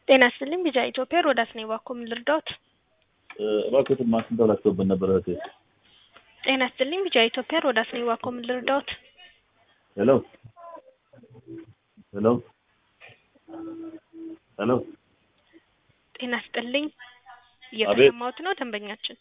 ጤና ይስጥልኝ ቢጃ ኢትዮጵያ ሮዳስ ነኝ። እባክዎ ምን ልርዳዎት? እባክዎትን ማስን ተብላችሁብን ነበር እህቴ። ጤና ይስጥልኝ ቢጃ ኢትዮጵያ ሮዳስ ነኝ። እባክዎ ምን ልርዳዎት? ሄሎ ሄሎ ሄሎ ጤና ይስጥልኝ እየተሰማዎት ነው ደንበኛችን?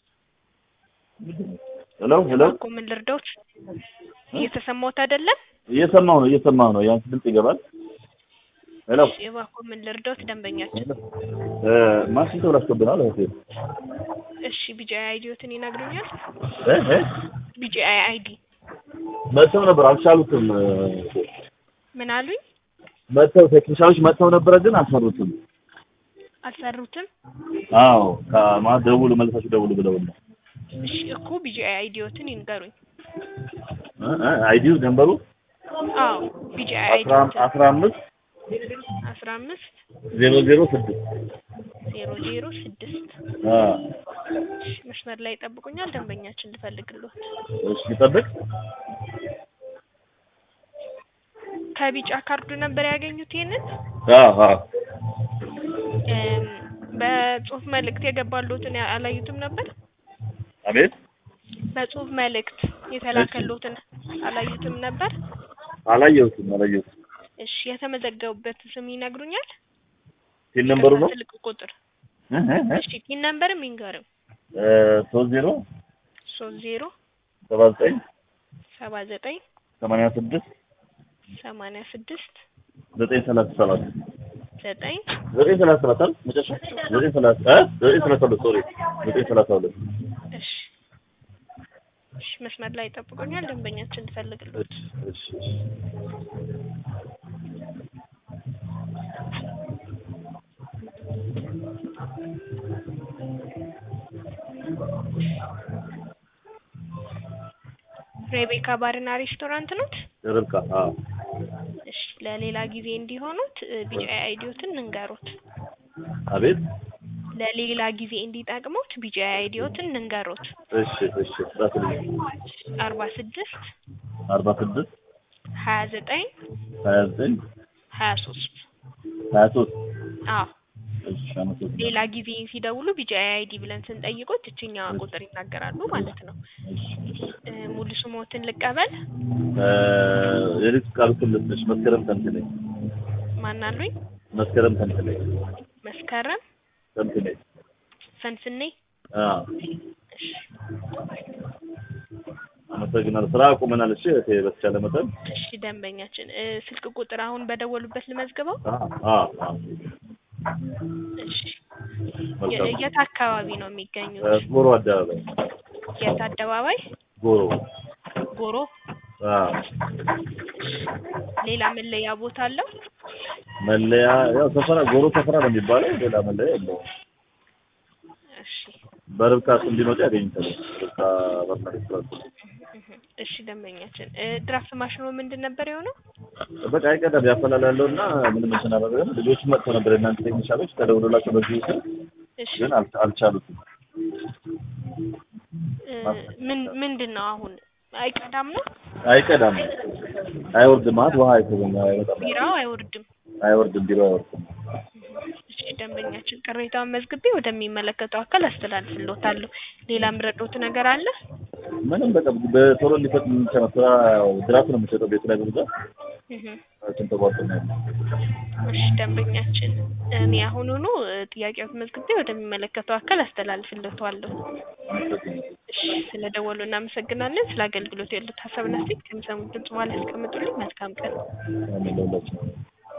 ሄሎ ሄሎ እባክዎ ምን ልርዳዎት? እየተሰማዎት አይደለም? እየሰማሁ ነው እየሰማሁ ነው። ያንቺ ድምጽ ይገባል። ሄሎ እሺ እባክዎ ምን ልርዳዎት ደንበኛችን? እ ማስን ተብላችሁብናል እህቴ። እሺ ቢጂአይ አይዲዎትን ይነግሩኛል? እ እ ቢጂአይ አይዲ መጥተው ነበር አልቻሉትም። ምን አሉኝ? መጥተው ቴክኒሻኖች መጥተው ነበረ ግን አልሰሩትም። አልሰሩትም? አዎ ከማን ደውሉ መልሳችሁ ደውሉ ብለውን ነው። እሺ እኮ ቢጂአይ አይዲዎትን ይንገሩኝ። እ እ አይዲው ነምበሩ አዎ ቢጂአይ አስራ አይዲዎትን አስራ አምስት አስራ አምስት ዜሮ ዜሮ ስድስት ዜሮ ዜሮ ስድስት አ እሺ መስመር ላይ ይጠብቁኛል ደንበኛችን ልፈልግልዎት። እሺ ይጠብቅ። ከቢጫ ካርዱ ነበር ያገኙት ይሄንን? አዎ አዎ እም በጽሁፍ መልእክት የገባልዎትን ያ- አላዩትም ነበር? አቤት በጽሁፍ መልእክት የተላከልዎትን አላዩትም ነበር? አላየሁትም አላየሁትም። እሺ የተመዘገቡበት ስም ይነግሩኛል? ሲል ነምበሩ ነው ስልክ ቁጥር እ እ እ እሺ ፒን ነምበርም ይንገሩኝ። እ ሶስት ዜሮ ሶስት ዜሮ ሰባ ዘጠኝ ሰባ ዘጠኝ ሰማንያ ስድስት ሰማንያ ስድስት ዘጠኝ ሰላሳ ሰባት ዘጠኝ ዘጠኝ ሰላሳ ሰባት አይደል መጨረሻ ዘጠኝ ሰላሳ እ ዘጠኝ ሰላሳ ሁለት ሶሪ ዘጠኝ ሰላሳ ሁለት እሺ እሺ መስመር ላይ ይጠብቁኛል ደንበኛችን ልፈልግልዎት። እሺ እሺ ሬቤካ ባርና ሬስቶራንት ኖት? ርብቃ አዎ እሺ ለሌላ ጊዜ እንዲሆኑት ቢጂአይ አይዲዎትን እንንገሩት። አቤት ለሌላ ጊዜ እንዲጠቅሙት ቢጂአይ አይዲዎትን እንንገሩት። እሺ እሺ ጻፍልኝ አርባ ስድስት አርባ ስድስት ሀያ ዘጠኝ ሀያ ዘጠኝ ሀያ ሶስት ሀያ ሶስት አዎ እሺ አመሰግናለሁ ሌላ ጊዜ ሲደውሉ ቢጂአይ አይዲ ብለን ስንጠይቆት እችኛዋ ቁጥር ይናገራሉ ማለት ነው። እሺ እ ሙሉ ስሞትን ልቀበል? እ የልጅ ቃል ክልልሽ መስከረም ተንትነኝ ማን አሉኝ? መስከረም ተንትነኝ መስከረም ተንትነኝ ፈንፍኔ አዎ እሺ አመሰግናለሁ ስራ አቁመናል እሺ እህቴ በተቻለ መጠን እሺ ደንበኛችን እ ስልክ ቁጥር አሁን በደወሉበት ልመዝግበው? አዎ አዎ አዎ እሺ መልካም የ- የት አካባቢ ነው የሚገኙት? እ ጎሮ አደባባይ የት አደባባይ? ጎሮ ጎሮ። አዎ ሌላ መለያ ቦታ አለው? መለያ ያው ሰፈራ ጎሮ ሰፈራ ነው የሚባለው ሌላ መለያ የለውም እሺ በርብቃ ስም ቢመጡ ያገኙታል ርብቃ ባርና ሬስቶራንት እህ እሺ ደንበኛችን እ ድራፍት ማሽኑ ምንድን ነበር የሆነው? በቃ አይቀዳም ያፈላላለሁ እና ምንም እንትን አላደረገም ልጆች መጥተው ነበር የእናንተ ቴክኒሻሎች ተደውሎላቸው በዚህ ስል እሺ ግን አል- አልቻሉትም እ ምን ምንድን ነው አሁን አይቀዳም ነው? አይቀዳም አይወርድም ማለት ውሃ አይተገኘ አይወጣም ቢራው አይወርድም። አይወርድም ቢሮ አይወርድም እሺ ደንበኛችን ቅሬታውን መዝግቤ ወደሚመለከተው አካል አስተላልፍልዎታለሁ። ሌላ ምረዶት ነገር አለ? ምንም በቃ በቶሎ እንዲፈጥ የሚቻለው ስራ ያው ድራፍት ነው የምሸጠው ቤት ላይ በብዛት እህ እሱን ተቋርጦ ነው ያለው እሺ ደንበኛችን እኔ አሁኑኑ እ ጥያቄዎት መዝግቤ ወደሚመለከተው አካል አስተላልፍልዎታለሁ። አመሰግናለሁ እሺ ስለደወሉ እናመሰግናለን። ስለ አገልግሎት ያሉት ሀሳብና አስተያየት ከሚሰሙት ድምጽ በኋላ ያስቀምጡልኝ። መልካም ቀን። አሜን ለሁላችንም